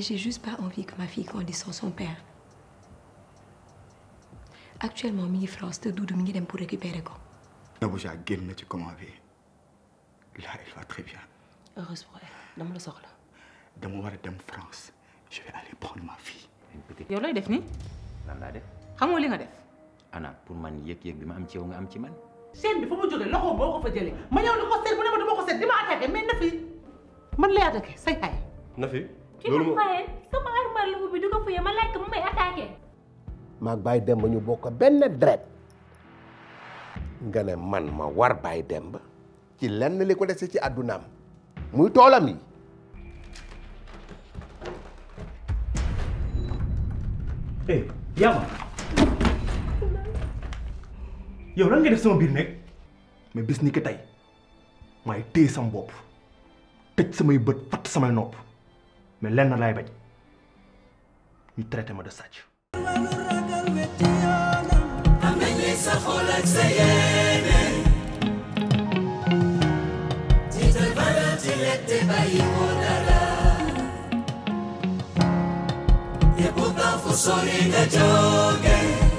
j'ai juste pas envie que ma fille grandisse sans son père. Actuellement mi ngi France te Doudou mi ngi dem pour récupérer ko. Nabouja génn na ci comment bi là il va très bien heureuse pour elle dama la soxla. dama war a dem France je vais aller prendre ma fille. yow looy def nii lan laa def xamoo li nga def. ana pour man yëg-yëg bi ma am ci yow nga am ci man seen bi fa mu jógee loxo boo ko fa jëlee ma ñëw di ko seet bu ne ma dama ko seet di ma attaqué mais na fi man lay attaqué say xay na fi ki ma fayee sama armoire lu bi du ko fuyee ma laaj ko mu may attaqué. maag Baye Demba ñu bokk benn deret nga ne man ma war Baye Demba ci lenn li ko dese ci àddunaam muy toolam yi eh Yaama yow lan nga def sama biir nekk mais bis ni ki tey maay téye sama bopp tëj samay bët fatt samay nopp mais lenn laay bañ ñu traité ma de sàcc. sa xol ak sa yéene jiital valeur ci lekk te bàyyi ko dara te pourtant fu sori nga jóge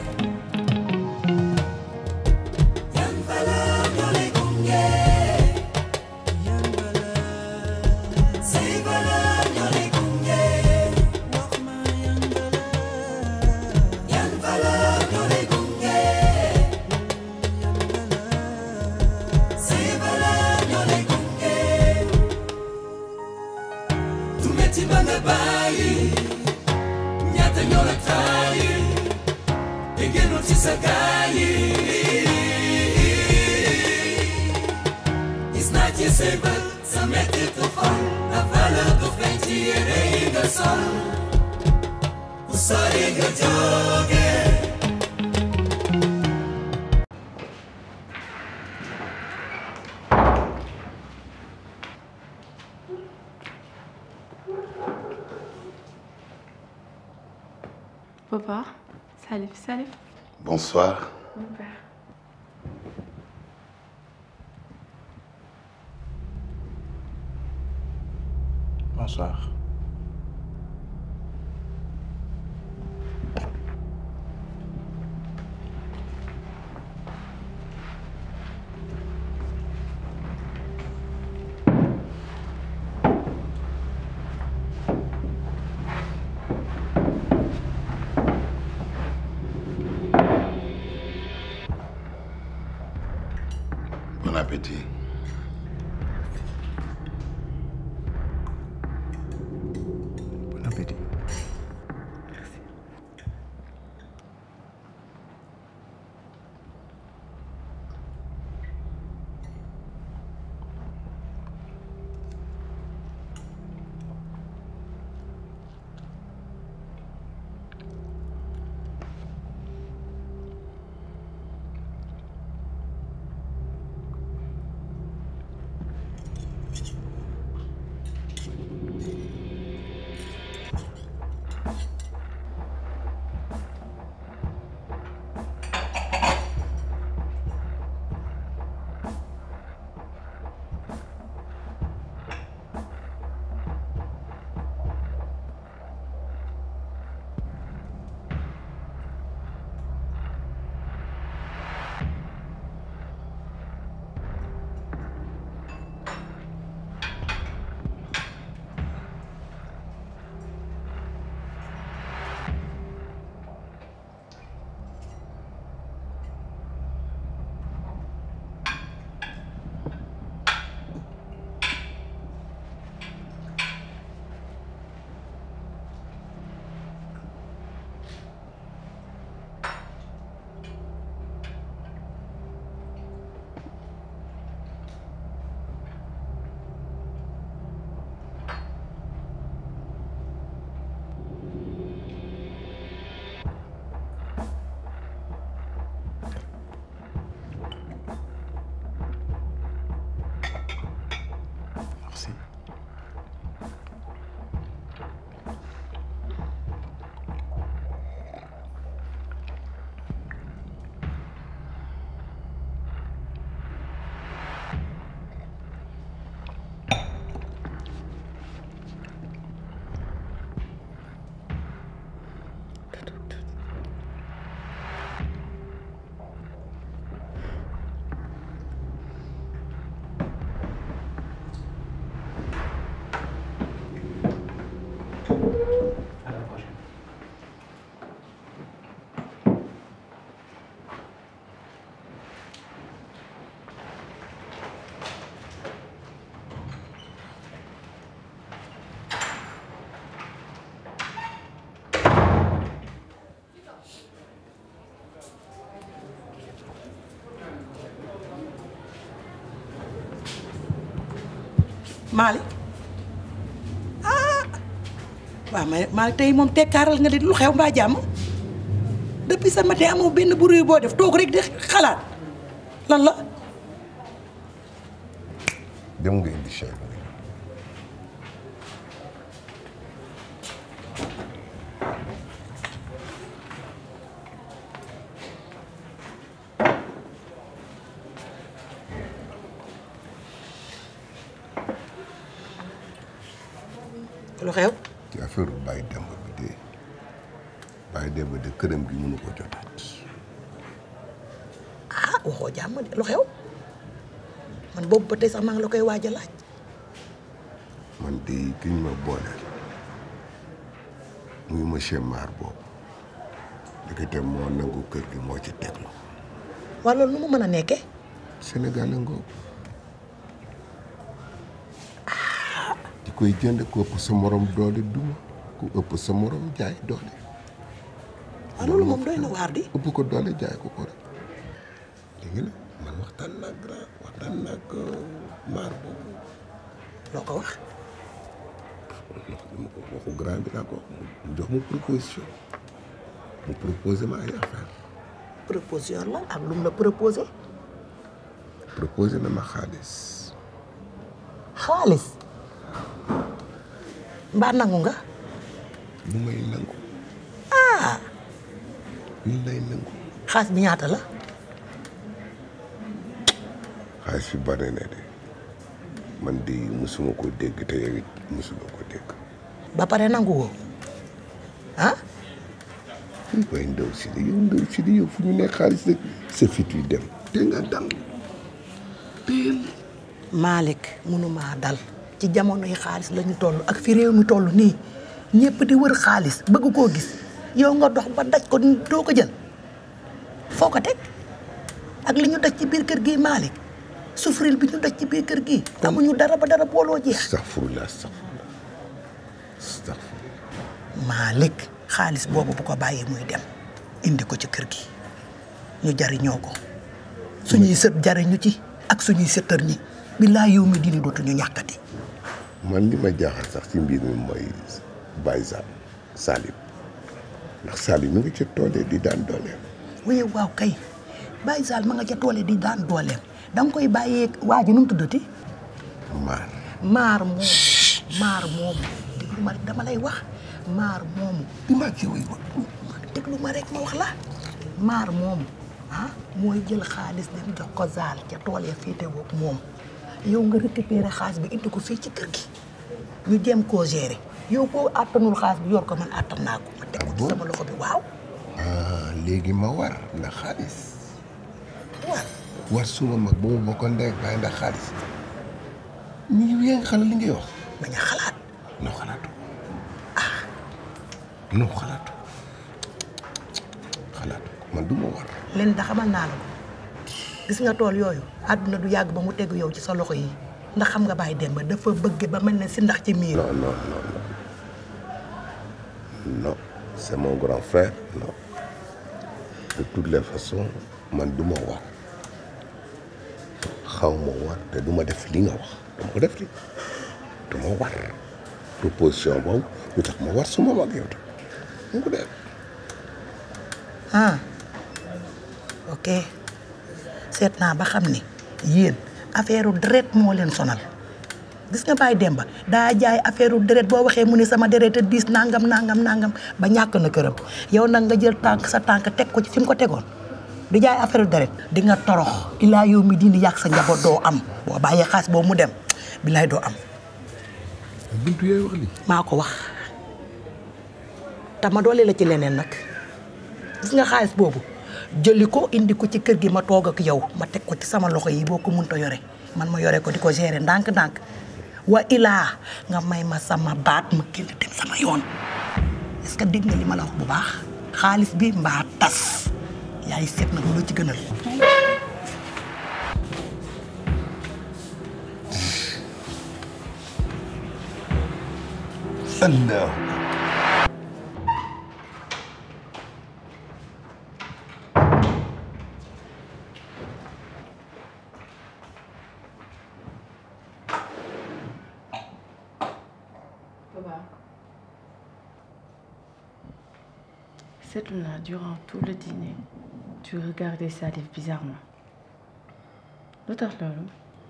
yan valeur ñoo lay gunge yan valeur say valeur ñoo lay gunge wax ma yan valeur yan valeur ñoo lay gunge say valeur ñoo lay gunge du metti ba nga bàyyi ñaata ñoo la tàyyi te génnul ci sa gaay yi gis naa ci say bët sa metti tu xol la valeur du feeñ ci yére yi nga sol fu sori nga jóge Papa, Salif, Salif. bonsoir Mon père. bonsoir. bon appétit Bon appétit. Malick ah waaw ma Malick tey moom tekkaaral nga di lu xew mbaa jàmm depuis ce matin amoo benn bruit boo def toog rek di xalaat lan la dem nga indi chèque bi lu xew ci affaire Baye Demba bi de Baye Demba de këram gi mënu ko jotaat ah waxoo jàmm de lu xew man boobu ba tey sax maa ngi la koy waaj a laaj man de ki ñu ma booleel muy monsieur Mar boobu ndekete moo nangu kër gi moo ci teglu waa loolu nu mu mën a nekkee Sénégal la ngoo di koy jënd ku ëpp sa morom doole duma ku ëpp sa morom jaay doole waa loolu moom doy na waar di ëpp ko doole jaay ko ko rek léegi nag man waxtaan naag grand waxtaan naag maar boobu loo ko wax dama ko waxu grand bi laa ko wax mu jox ma proposition mu proposé ma ay affaire proposition la ak lu mu la proposé proposé na ma xaalis xaalis mbaa nangu nga lu may nangu ah lu lay nangu xaalis bi ñaata la xaalis fi bari na de man de musuma ko dégg te yow it musuma ko dégg ba pare nangu woo ah waaye ndaw si de yow ndaw si de yow fu ñu nekk xaalis rek sa fit wi dem te nga dal teel Malick mënumaa dal ci jamono yi xaalis la ñu toll ak fi réew mi toll nii ñëpp di wër xaalis bëgg koo gis yow nga dox ba daj ko doo ko jël foo ko teg ak li ñu daj ci biir kër gi Malick souffrir bi ñu daj ci biir kër gi amuñu dara ba dara booloo jeex astaghfirullah astaghfirullah astaghfirullah Malick xaalis boobu bu ko bàyyee muy dem indi ko ci kër gi ñu jariñoo ko suñuy sët jariñu ci ak suñuy sëtër ñi billaay yow mi dini dootuñu ñàkkati man li ma jaaxal sax ci mbir mi mooy Baye Sall Salim ndax Salim mi ngi ca toolee di daan dooleem waaye waaw kay Baye Sall ma nga ca toole di daan dooleem da nga koy bàyyee waa ji nu mu tuddati maar maar moomu maar moomu déglu ma rek dama lay wax maar moomu bi maa ci way wax déglu ma rek ma wax la maar moomu ah mooy jël xaalis dem jox ko zaal ca tool ya féete woog moom yow nga récupéré xaalis bi indi ko fii ci kër gi ñu jéem koo gérer yow boo àttanul xaalis bi yor ko man àttan naa ko ma teg ko ci sama loxo bi waaw ah léegi ma war ndax xaalis war war suma mag ba mu bokkoon ndey ak baay ndax xaalis ñu yaa ngi xalaat li ngay wax bañ a xalaat noo xalaatu ah noo xalaatu xalaatu man du ma war leen da xamal naa la ko gis nga tool yooyu àdduna du yàgg ba mu tegu yow ci sa loxo yi ndax xam nga Baye Demba dafa bëgg ba mel ne si ndax ci miir non non non non non c'est mon grand frère non de toutes les façons man du ma war xaw ma war te du ma def li nga wax du ma ko def li du ma war proposition boobu lu tax ma war suma mag yow tam mu ko def ah ok seet naa ba xam ni yéen affaire deret moo leen sonal gis nga Baye Demba daa jaay affaire deret boo waxee mu ne sama deret a diis nangam nangam nangam ba ñàkk na këram yow nag nga jël tànk sa tànk teg ko ci fi mu ko tegoon di jaay affaire deret di nga torox ilaa yow mi dindi yàq sa njaboot doo am boo bàyyee xaas boobu mu dem bilaay doo am buntu yaay wax li maa ko wax te ma doole la ci leneen nag gis nga xaalis boobu jëli ko indi ko ci kër gi ma toog ak yow ma teg ko ci sama loxo yi boo ko mënta yore man ma yore ko di ko gérer ndànk-ndànk wa ilaa nga may ma sama baat ma génn dem sama yoon est-ce que dégg nga li ma la wax bu baax xaalis bi mbaa tas yaay seet nag lu la ci gënal Allah seetlu naa durant tout le dîner tu regardais Salif bizarrement lu tax loolu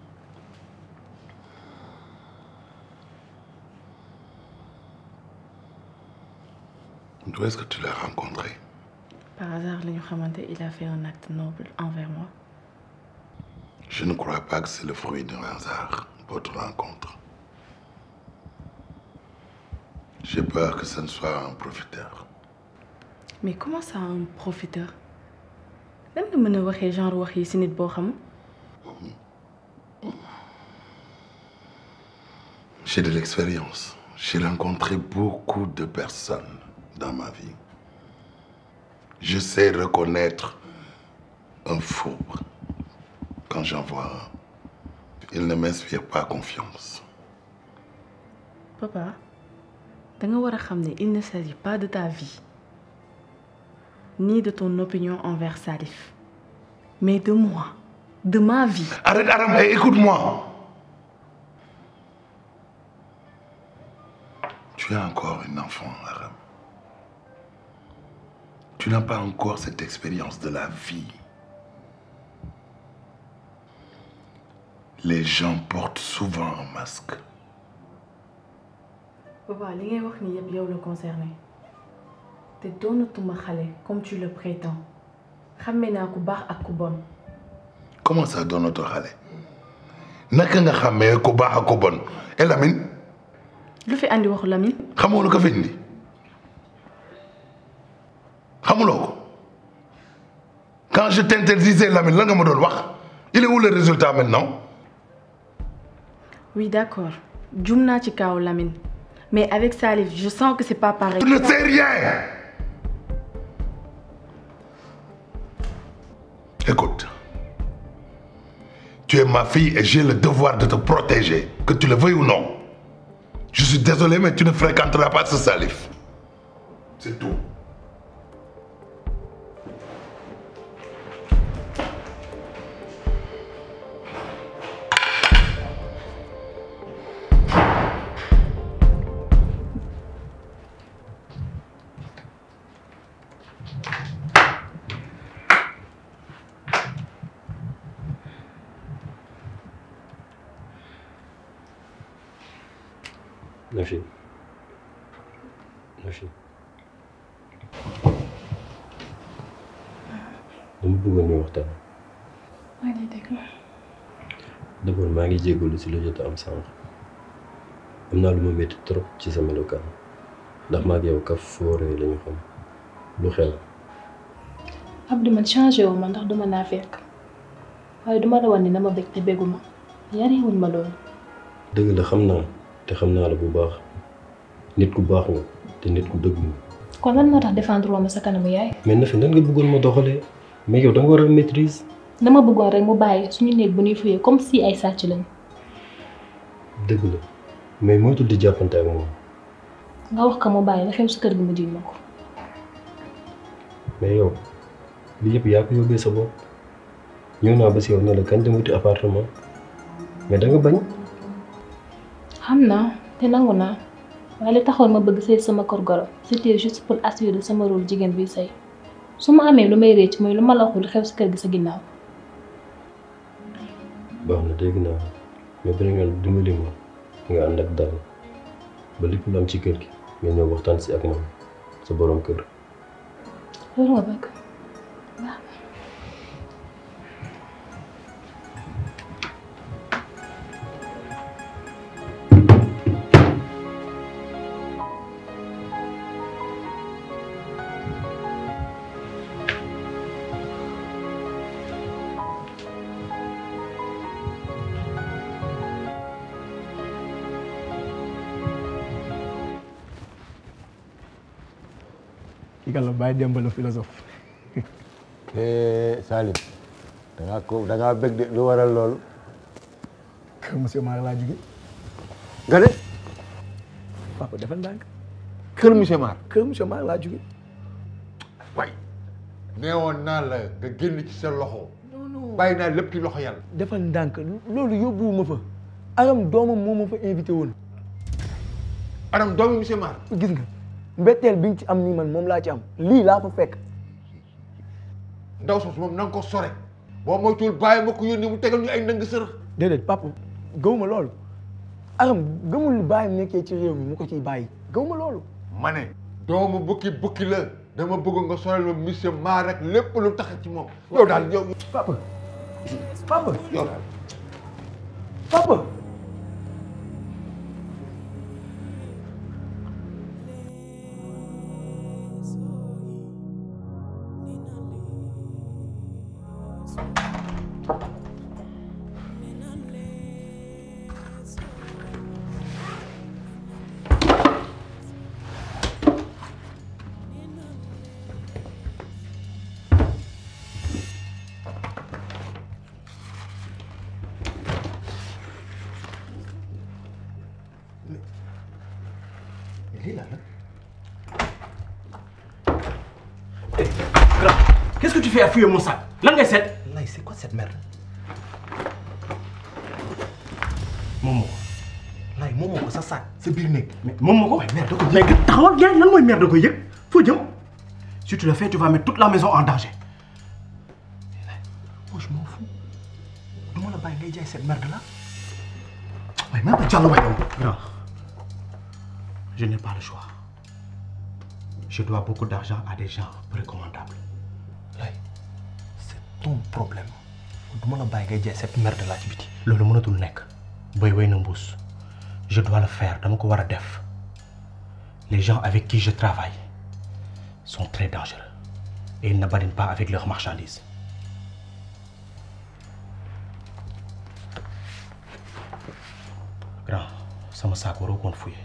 D'où est-ce que tu l'as rencontré par hasard la ñu xamante il a fait un acte noble envers moi Je ne crois pas que c'est le fruit d'un hasard, votre rencontre. J'ai peur que ce ne soit un profiteur. mais comment ça un profiteur lan nga mën a waxee genre wax yi si nit boo xam J'ai de l'expérience. J'ai rencontré beaucoup de personnes dans ma vie. Je sais reconnaître un faux quand j'en vois un. Il ne m'inspire pas confiance. papa da nga war a xam ne il ne s'agit pas de ta vie ni de ton opinion envers Salif mais de moi de ma vie Arrête, Aram, et écoute-moi. Tu es encore une enfant, Aram. Tu n'as pas encore cette expérience de la vie. Les gens portent souvent un masque. papa li ngay wax ni yëpp yow la concerné te doonatuma xale comme tu le prétends xàmme naa ku baax ak ku bon Comment ça donne notre xale naka nga xamee ku baax ak ku bon et Lamine lu fi andi waxu Lamine xamoo lu ko fi indi xamuloo ko quand je t'interdisais Lamine lan nga ma doon wax il est où le résultat maintenant oui d'accord jum naa ci kaaw Lamine mais avec Salif je sens que c'est pas pareil tu ne sais rien écoute tu es ma fille et j'ai le devoir de te protéger que tu le veuilles ou non je suis désolé mais tu ne fréquenteras pas ce Salif c'est tout Nafi Nafi dama bëggoon ñu waxtaan maa ngi déglu d'abord maa ngi jégalu si la jot a am sànq am naa lu ma métti trop ci sa melokaan ndax maa ngi yow kaf fooree lañu xam lu xew Abdou man changé wu ma ndax duma naa fekk waaye duma la wan ni dama bég te béguma yari wuñ ma loolu dëgg la xam naa te xam naa la bu baax nit ku baax nga te nit ku dëgg nga kon lan moo tax défendre ma sa kanamu yaay mais Nafi nan nga bëggoon ma doxalee mais yow da nga war a maîtrise dama bëggoon rek mu bàyyi suñu néeg bu ñuy fuyee comme si ay sàcc lañ dëgg la mais moytul di jàppante ak moom nga wax ko mu bàyyi la xew si kër gi mu jiñ ma ko mais yow li yëpp yaa ko yóbbee sa bopp ñëw naa ba si yow ne la kañ dem wuti appartement mais da nga bañ xam naa te nangu naa waaye li taxoon ma bëgg sëy sama kër goro c'était juste pour assurer sama rôle jigéen bi sëy su ma amee lu may récc mooy lu ma la waxul xew si kër gi sa ginnaaw baax na dégg naa mais beneen yoon dimbali ma nga ànd ak dal ba lépp lu am ci kër gi nga ñëw waxtaan si ak moom sa borom kër loolu nga bëgg kii kan la Baye Demba la philosophe. Salim da ngaa ko da ngaa bëgg de lu waral loolu. kër monsieur Mar laa jóge nga de papa defal ndànk kër monsieur Mar. kër monsieur Mar laa jóge waay neewoon naa la nga génn ci sa loxo. bàyyi naa lépp ci loxo yàlla. defal ndànk loolu yóbbuwuma fa aram doomam moo ma fa invité woon Aram doomu monsieur Mar. gis nga mbetteel bi nga ci am nii man moom laa ci am lii laa fa fekk ndaw sos moom na nga ko sore boo moytuwul bàyyi ma ko yónni mu tegal ñu ay ndëng sërëx déedéet papa gëwuma loolu aram gëmul li bàyyam nekkee ci réew mi mu ko ciy bàyyi gëwuma loolu ma ne doomu bukki bukki la dama bëgg nga sorel ma monsieur maa rek lépp lu tax ci moom yow daal yow papa papa yow daal papa lii la la. Eh, grand, qu'est-ce que tu fais à fouiller mon sac lan ngay seet. lay c'est quoi cette merde. moom moo ko. lay moom moo ko sa sac sa biir néeg. mais moom moo ko. waaye merde da ko yëg. mais taxawal gars lan mooy merde da ko yëg foo jëm. si tu le fais tu vas mettre toute la maison en danger. moi je m'en fous. du ma la bàyyi ngay jaay cette merde là. waaye même pas jàll waay yow. grand. Je n'ai pas le choix. Je dois beaucoup d'argent à des gens recommandables. Lay, c'est ton problème. Du ma la bàyyi ngay jaay cette merde là ci biti. loolu mënatul nekk. boy way na mbuus. Je dois le faire dama ko war a def. Les gens avec qui je travaille sont très dangereux et ils ne badinent pas avec leurs marchandises. Grand, sama saak waroo koon fouiller.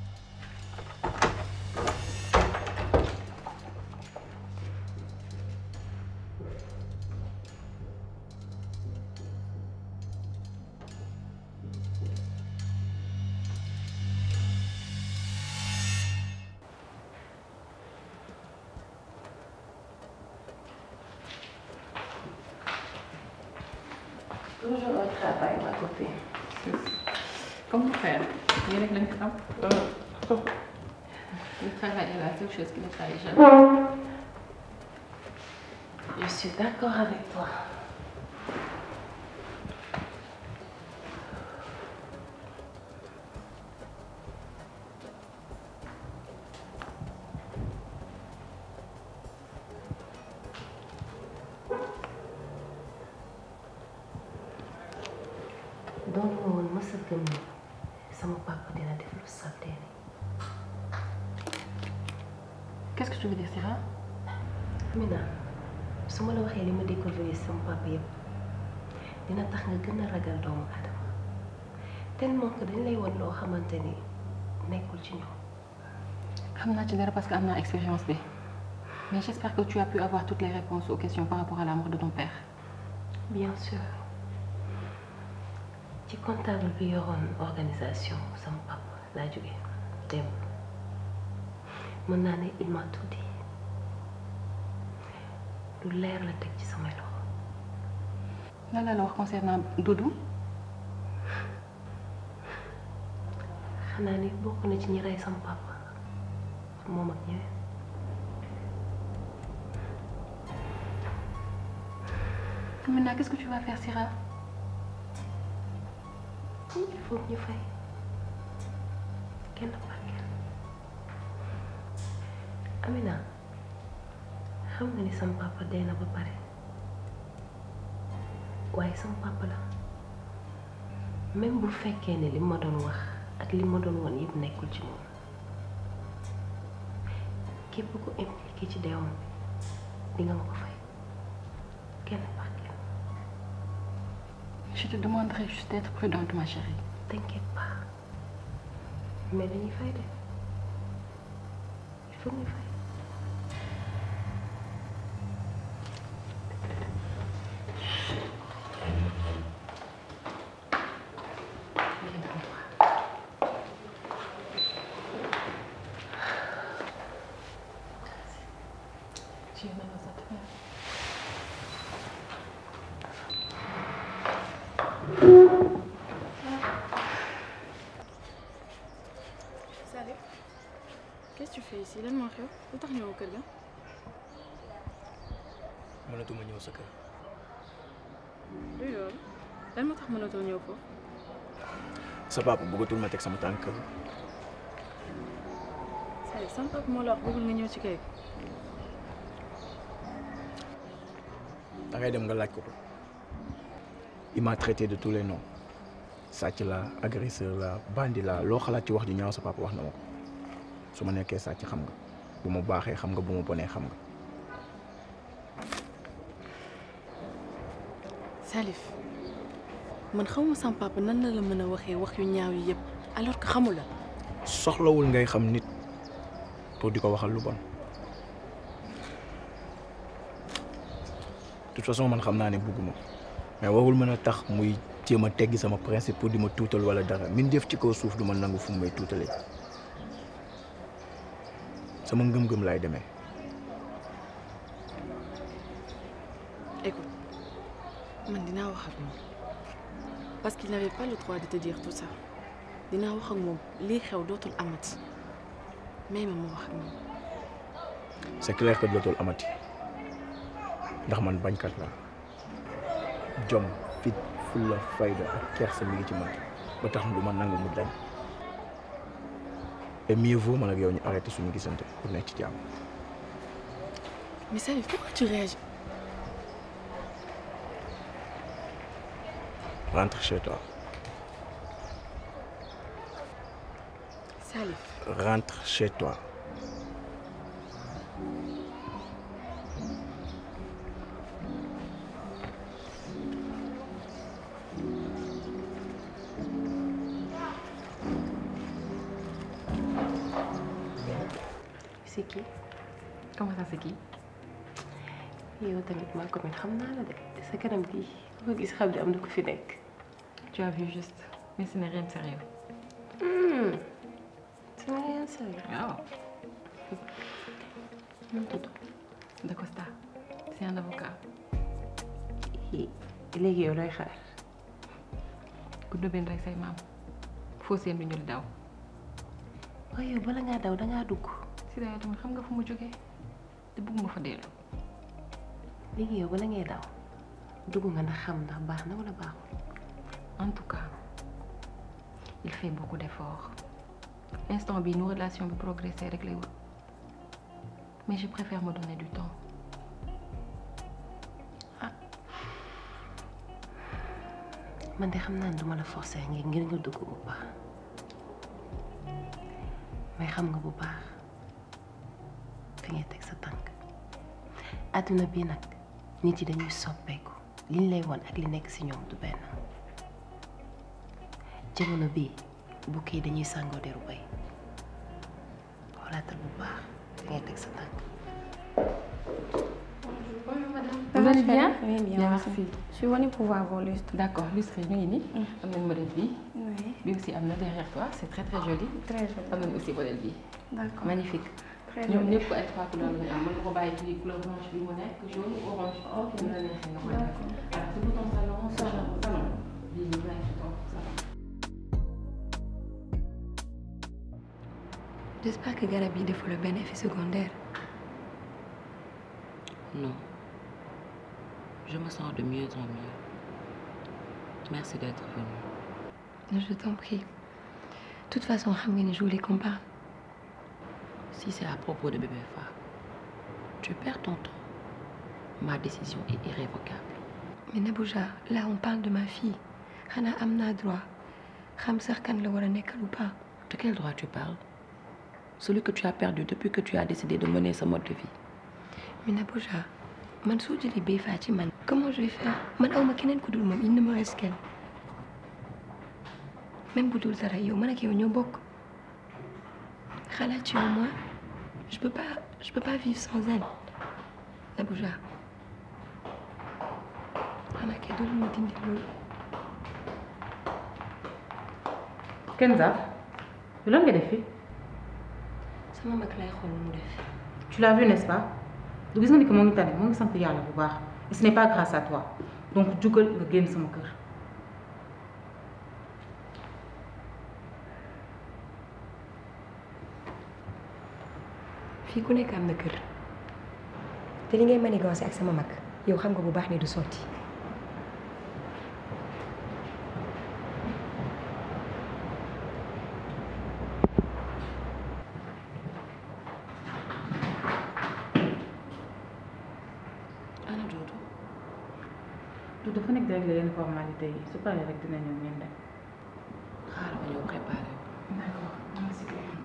Toujours au travail, ma copine. Comment faire Il y a quelqu'un qui Le travail est la seule chose qui ne travaille jamais. Je suis d'accord avec toi. doon ma woon mës a gëm ni sama papa dina def lu salte ni Qu'est-ce que tu veux dire, Syrah Amina su ma la waxee li ma découvrir sama papa yëpp dina tax nga gën a ragal doomu adama tellement que dañ lay won loo xamante ni nekkul ci ñoom xam naa ci dara parce que am naa expérience bi mais j'espère que tu as pu avoir toutes les réponses aux questions par rapport à la mort de ton père. bien sûr ci comptable bi yoroon organisation sama papa laa jóge démb mën naa ne il m'a tout dit lu leer la teg ci samay loxo lan la la wax concernant Doudou xanaa ni bokk na ci ñi rey sama papa moom ak ñeneen Maintenant, qu'est-ce que tu vas faire, Syrah il faut que ñu fay kenn par kenn Amina xam nga ni sama papa dee na ba pare waaye sama papa la même bu fekkee ne li ma doon wax ak li ma doon woon yëpp nekkul ci moom képp ku impliqué ci deewam di nga ma ko fay kenn par kenn Je te demanderai juste d'être prudente, ma chérie. T'inquiète pas mais dañuy fay de il faut ñu fay Tu es même ça te faire. Salut. Qu'est-ce que tu fais ici si lan moo xew lu tax ñëw kër ga. mënatuma ñëw sa kër luy loolu lan moo tax mënatoo ñëw foofu. sa papa bëggatul ma teg sama tànk kër Sali sama papa moo la wax bëggul nga ñëw ci kër gi. da ngay dem nga laaj ko ko il m'a traité de tous les noms sàcc la agresseur la bandi la loo xalaat ci wax ju ñaaw sa papa wax na ma ko su ma nekkee sàcc xam nga bu ma baaxee xam nga bu ma bonee xam nga Salif man xamuma sama papa nan la la mën a waxee wax yu ñaaw yi yëpp alors que xamula soxlawul ngay xam nit pour di ko waxal lu bon de toute façon man xam naa ne bugguma mais warul mën a tax muy jéem a teggi sama principe pour di ma tuutal wala dara min def ci kaw suuf du ma nangu fu mu may tuutalee sama ngëm-ngëm laay demee écoute man dinaa wax ak moom parce qu'il n'avait pas le droit de te dire tout ça dinaa wax ak moom lii xew dootul amati mais ma ma wax ak moom c'est clair que dootul amati ndax man bañkat la jom fit fulla fayda ak kersa mi ngi ci man ba tax du ma nangu mu dañ et mieux vaut man ak yow ñu arrêté suñu gisante pour nekk ci jàmm mais Salif pourquoi tu réagis rentre chez toi Salif rentre chez toi c'est qui comment ça c'est qui yow tamit maa ko mit xam naa la de sa kanam gi ku ko gis xam ne am na ko fi nekk tu as vu juste mais ce n'est rien de sérieux c'est rien de sérieux waaw nu mu tudd Da Costa c'est un avocat léegi yow looy xaar ku dóobeen rek say maam foo seen du ñu daw waaye yow bala ngaa daw dangaa dugg si dayo tamit xam nga fu mu jógee te bëgguma fa dellu léegi yow bala ngay daw dugg nga ndax xam ndax baax na wala baaxul en tout cas il fait beaucoup d'efforts instant bi nos relations bi progresser rek lay wut mais je préfère me donner du temps man de xam naa ne duma la forcer ngir ngir nga dugg bu baax mais xam nga bu baax fi ngay teg sa tànk àdduna bi nag nit yi dañuy soppeeku liñ lay won ak li nekk ci ñoom du benn jamono bii bukki yi dañuy sàngoo deru bay xoolaatal bu baax fi ngay teg sa tànk Vous allez bien Oui, bien, Bien, merci. merci. Je suis venue pour voir vos lustres. D'accord, lustre ñu ngi nii. am nañu modèle bii. Oui. Bii aussi am na derrière toi c'est très très joli. Très joli. am nañu aussi modèle bii. D'accord. magnifique. Très ñoom joli. ñëpp ay trois couleurs la ñu am mën nga ko bàyyi ci couleur blanche bi mu nekk jaune ou orange. ok mu la neexee nga koy def. alors c'est pour ton salon salon salon bii ñu nekk ci ton salon. J'espère que garab yi deful la benn effet secondaire. Non. Je me sens de mieux en mieux. Merci d'être venu. Je t'en prie. De toute façon, xam nga ni je voulais qu'on parle. Si c'est à propos de bébé Fa, tu perds ton temps. Ma décision est irrévocable. Mais Nabouja, là on parle de ma fille. xanaa am naa droit xam sax kan la war a nekkal ou pas. De quel droit tu parles Celui que tu as perdu depuis que tu as décidé de mener ce mode de vie. Mais Nabouja, man soo jëlee bay faa ci man. comment je vais faire man awma keneen ku dul moom il ne me reste qu'elle. même bu dul dara yow man ak yow ñoo bokk. xalaat ci yow moi je peux pas je peux pas vivre sans elle. Nabouja xanaa kay doo ma dindi loolu. Kenza lan nga def fi sama mag lay xool mu def. tu l'as vu n'est-ce pas du gis nga ni que moo ngi tane moo ngi sant yàlla bu baax et ce n'est pas grâce à toi donc jugal nga génn sama kër. fii ku nekk am na kër te li ngay manigancé ak sama mag yow xam nga bu baax ne du sotti ana Doudou Doudou dafa nekk di régler yenn formalité yi su paree rek dina ñëw ngeen dem xaaral ma ñëw préparé d'accord merci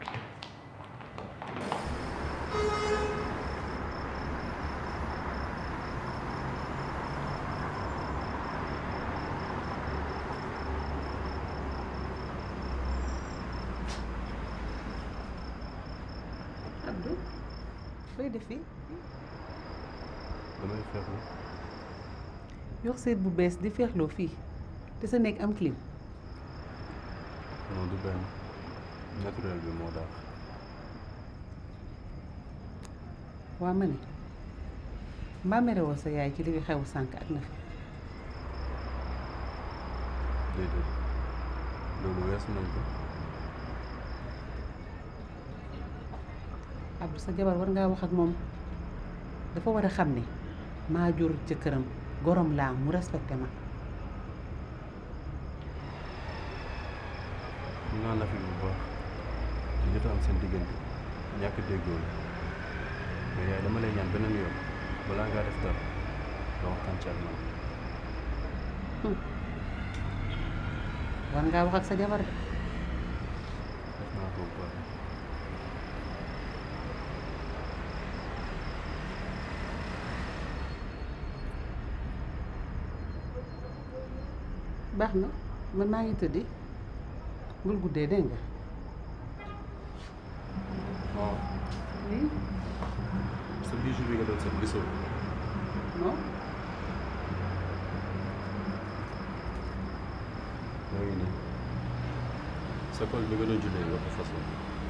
Abdou looy def fii damay feexlu yor seet bu bees di feexloo fii te sa nekk am clim non du benn naturel bi moo daax waa ma ne mbaa merewoo sa yaay ci li fi xew sànq ak na fi déedéet loolu weesu nañ ko Abdou sa jabar war ngaa wax ak moom dafa war a xam ne maa jur jëkkëram gorom laa mu respecté ma xam naa na fi bu baax li jot a am seen diggante ñàkk déggoo la mais yaay dama lay ñaan beneen yoon balaa ngaa def dara nga waxtaan ci ak man war ngaa wax ak sa jabar de def naa ko bu baax baax na man maa ngi tëddi bul guddee dégg nga waaw oui sa bijou bi nga doon seet gisoo non moo ngi nii sa col bi nga doon jullee nga ko façon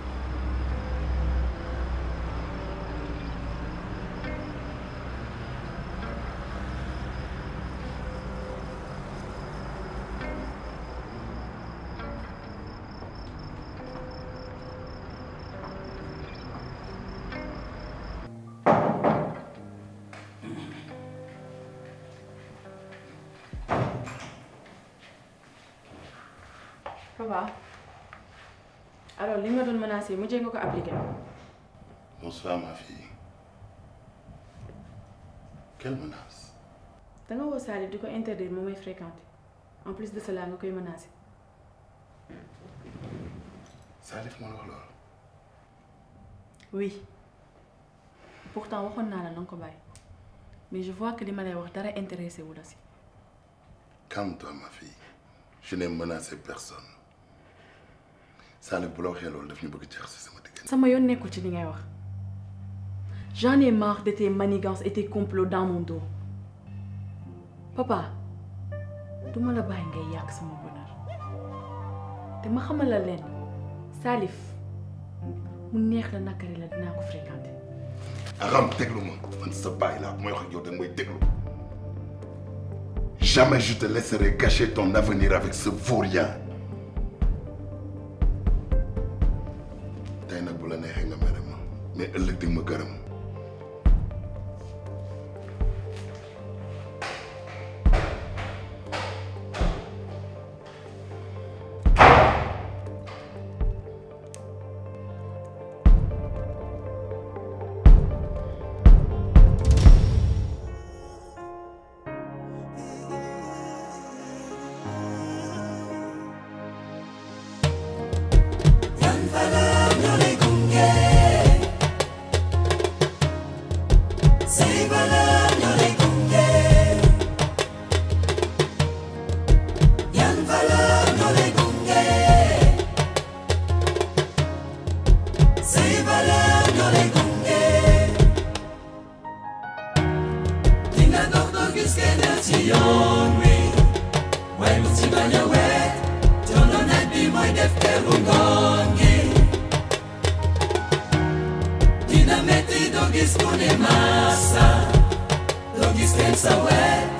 Papa alors li nga doon menacé mujjee nga ko appliqué. Bonsoir, ma fille. Quelle menace da nga woo Salif di ko interdire mu may fréquenter en plus de cela nga koy menacé. Salif moo la wax loolu. oui pourtant waxoon naa la na nga ko bàyyi mais je vois que li ma lay wax dara intéressé wu la si. Calme-toi, ma fille. Je n'ai menacé personne. Salif bu la waxee loolu daf ñu bëgg jaxase sama diggante. sama yoon nekkul ci li ngay wax j'en ai marre de tes manigances et tes complots dans mon dos papa duma la bàyyi ngay yàq sama bonheur te ma xamal la leen Salif mu neex la nakari la dinaa ko fréquenter. Aram déglu ma man sa baay laa bu may wax ak yow da nga may déglu. Jamais je te laisserai gâcher ton avenir avec ce vaurien. tey nag bu la neexee nga mere ma mais ëllëg di nga ma gërëm. Yan valeur ñoo lay gunge say valeur ñoo lay gunge yan valeur ñoo lay gunge say valeur ñoo lay gunge dinga dox doo gis kenn ci yoon wi waaye mu ci bañ a weet coono naaj bi mooy def teru ngoon gi dina metti doo gis ku ne massa doo gis kenn sa wet